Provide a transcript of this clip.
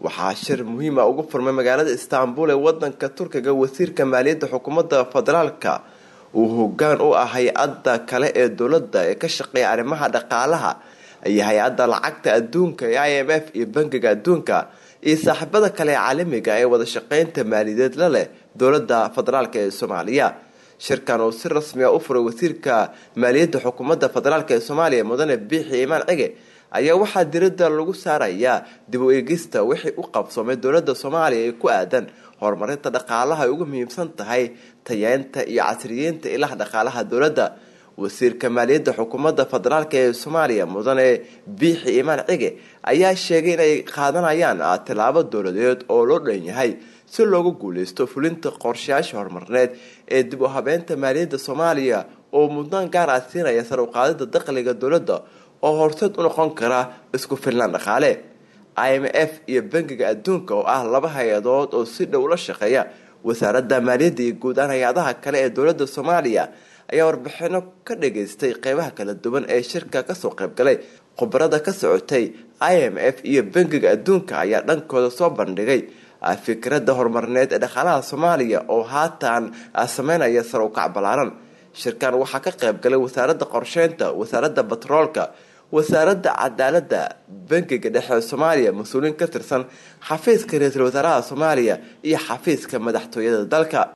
waxaa shir muhiima ugu furmay magaalada istaanbul ee wadanka turkiga wasiirka maaliyadda xukuumadda federaalka uu hogaan u ah hay-adda kale ee dowladda ee ka shaqeeya arrimaha dhaqaalaha iyo hay-adda lacagta adduunka ee i m f iyo bangiga adduunka iyo saaxiibada kale ee caalamiga ee wada shaqeynta maaliyadeed la leh dowladda federaalk ee soomaaliya shirkan uu si rasmi a u furay wasiirka maaliyadda xukuumadda federaalk ee soomaaliya mudane biixi imaan cige ayaa waxaa diradda lagu saarayaa dib u eegista wixii u qabsoomay dowladda soomaaliya ee ku aadan horumarinta dhaqaalaha ay ugu muhiimsan tahay tayeynta iyo casriyeynta ilaha dhaqaalaha dowladda wasiirka maaliyadda xukuumadda federaalk ee soomaaliya mudane biixi imaan cige ayaa sheegay inay qaadanayaan tilaabo dowladeed oo loo dhan yahay si loogu guuleysto fulinta qorshayaasha horumarneed ee dib u habeynta maaliyadda soomaaliya oo mudnaan gaar ah siinaya sar uqaadida dakhliga dowladda oo horseed u noqon kara isku filnaan dhaqaale i m f iyo bangiga adduunka oo ah laba hay-adood oo si dhow la shaqeeya wasaaradda maaliyadda iyo guud ahaan hay-adaha kale ee dowladda soomaaliya ayaa warbixino ka dhageystay qeybaha kala duwan ee shirka kasoo qaybgalay khubarada ka socotay i m f iyo bangiga adduunka ayaa dhankooda soo bandhigay fikradda horumarneed ee dhaqaalaha soomaaliya oo haatan sameynaya sar ukac ballaaran shirkan waxaa ka qayb galay wasaaradda qorsheynta wasaaradda batroolka wasaaradda cadaaladda bangiga dhexe soomaaliya mas-uuliyiin ka tirsan xafiiska ra-iisul wasaaraha soomaaliya iyo xafiiska madaxtooyada dalka